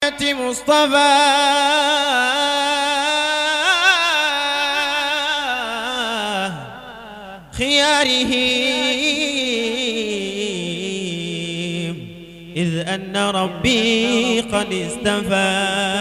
سنة مصطفى خياره إذ أن ربي قد استفى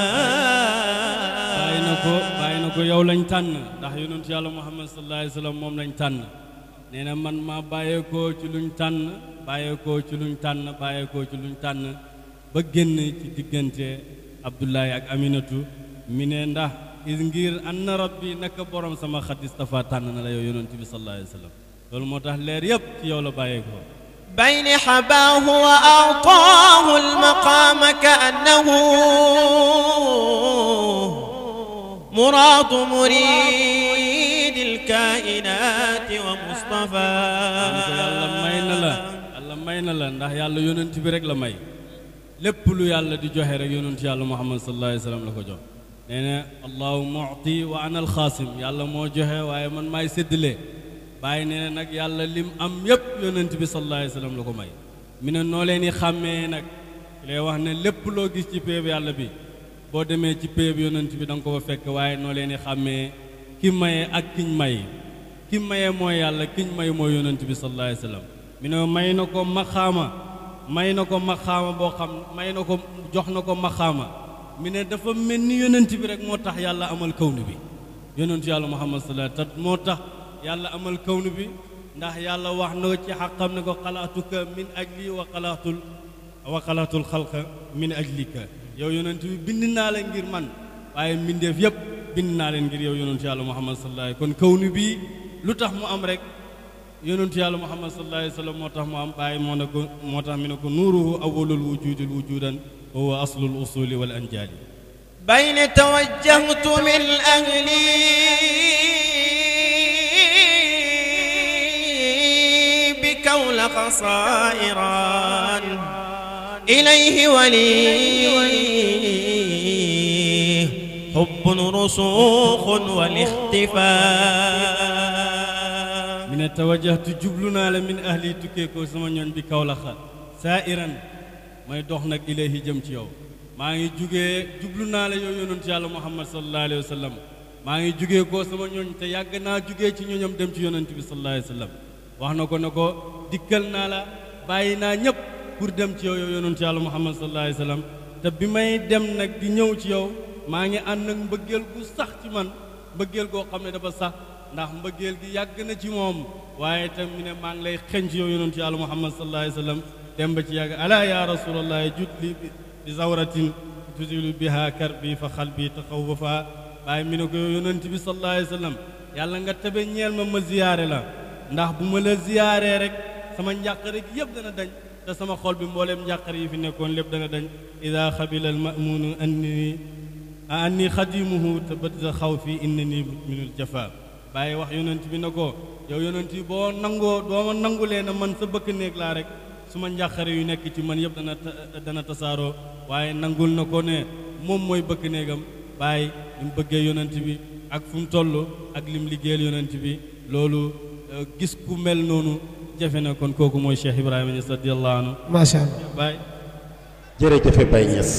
bàyyi na ko bàyyi na ko yow lañ tànn ndax yonent yàlla muhammad sallallahu alayhi wa sallam moom lañ tànn nee na man maa bàyyeekoo ci luñ tànn bàyyeekoo ci luñ tànn bàyyeekoo ci luñ tànn ba génn ci diggante abdullahi ak aminatu mi ne ndax is ngir anna rabbi naka borom sama xat istafa tànn na la yow yonent bi sallallahu alayhi wa sallam loolu moo tax leer yépp ci yow la bàyyeekoo بين حباه وأعطاه المقام كأنه مراد مريد الكائنات ومصطفى yàlla may na la yàlla may na la ndax yàlla yonent bi rek la may lépp lu yàlla di joxe rek yonent yàlla muhammad sallallahu alayhi wa sallam la ko jox nee na allahu mu'ti wa ana alxaasim yàlla moo joxe waaye man maay séddale bàyyi nee na nag yàlla lim am yépp yonent bi sallallahu alayhi wa sallam la ko may mi ne noo leen di xàmmee nag lay wax ne lépp loo gis ci péeb yàlla bi boo demee ci péeb yonent bi da nga ko fa fekk waaye noo leen di xàmmee ki maye ak kiñ may ki maye mooy yàlla kiñ may mooy yonent bi sallallahu alayhi wa sallam mi ne may na ko maxaama may na ko maxaama boo xam may na ko jox na ko maxaama mi ne dafa mel ni yonent bi rek moo tax yàlla amal kawnu bi yonent yàlla muhammad sallallahu alayhi wa sallam moo tax yàlla amal kawnu bi ndax yàlla wax na ci xaqam ne ko xalaatuka min ajli wa xalaatul wa xalaatul xalqa min ajlika yow yonent bi bind naa la ngir man waaye mbindeef yépp bind naa leen ngir yow yonent yàlla muhammad sallallahu alayhi kon kawnu bi lu tax mu am rek yonent yàlla muhammad sallallahu alayhi wa sallam moo tax mu am bàyyi moo ne ko moo tax mi ne ko nuuruhu awwalul wujudil wujudan wa huwa aslul usuli wal anjaali بين توجهت من أهلي بكولق صائرا إليه ولي حب رسوخ والاختفاء mi ne tawajjahtu jublu naa la min ahli tukkee ko sama ñooñ bi kawlaxa saa iran may dox nag ilayhi jëm ci yow maa ngi jugee jublu naa la yow yonent yàlla muhammad sallallahu alayhi wa sallam maa ngi jugee koo sama ñooñ te yàgg naa jugee ci ñooñam dem ci yonent bi sallallahu alayhi wa sallam wax na ko ne ko dikkal naa la bàyyi naa ñëpp pour dem ci yow yow yonent yàlla muhammad sallallahu alayhi wa sallam te bi may dem nag di ñëw ci yow maa ngi ànd ak mbëggeel gu sax ci man mbëggeel goo xam ne dafa sax ndax mbëggeel gi yàgg na ci moom waaye itam mi ne maa ngi lay xeñ ci yow yonent yàlla muhammad sallallahu alayhi wa sallam dem ba ci yàgg ala ya rasulallah jut li bi zawratin tuzilu biha karbi fa xalbi taxawwafa bàyyi mi ne ko yow yonent bi sallallahu alayhi wa sallam yàlla nga tabe ñeel ma ma ziyaare la ndax bu ma la ziyaaree rek sama njàqare gi yëpp dana dañ te sama xol bi mbooleem njàqare yi fi nekkoon lépp dana dañ ida xabila al mamunu anni anni xadimuhu tabadda xaw fi innani minul jafa bàyyi wax yonent bi na ko yow yonent bi boo nangoo doo ma nangulee na man sa bëkk néeg laa rek su ma njàqare yu nekk ci man yëpp dana dana tasaaroo waaye nangul na ko ne moom mooy bëkk néegam bàyyi li mu bëggee yonent bi ak fu mu toll ak lim liggéeyal yonent bi loolu gis ku mel noonu jafe na kon kooku mooy Cheikh Ibrahima Niass radiyallahu anhu macha allah bàyyi jërëjëfe Baye Niass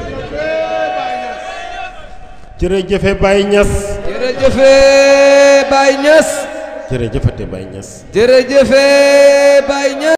jërëjëfe Baye Niass jërëjëfe Baye Niass jërëjëfate Baye Niass jërëjëfe Baye Niass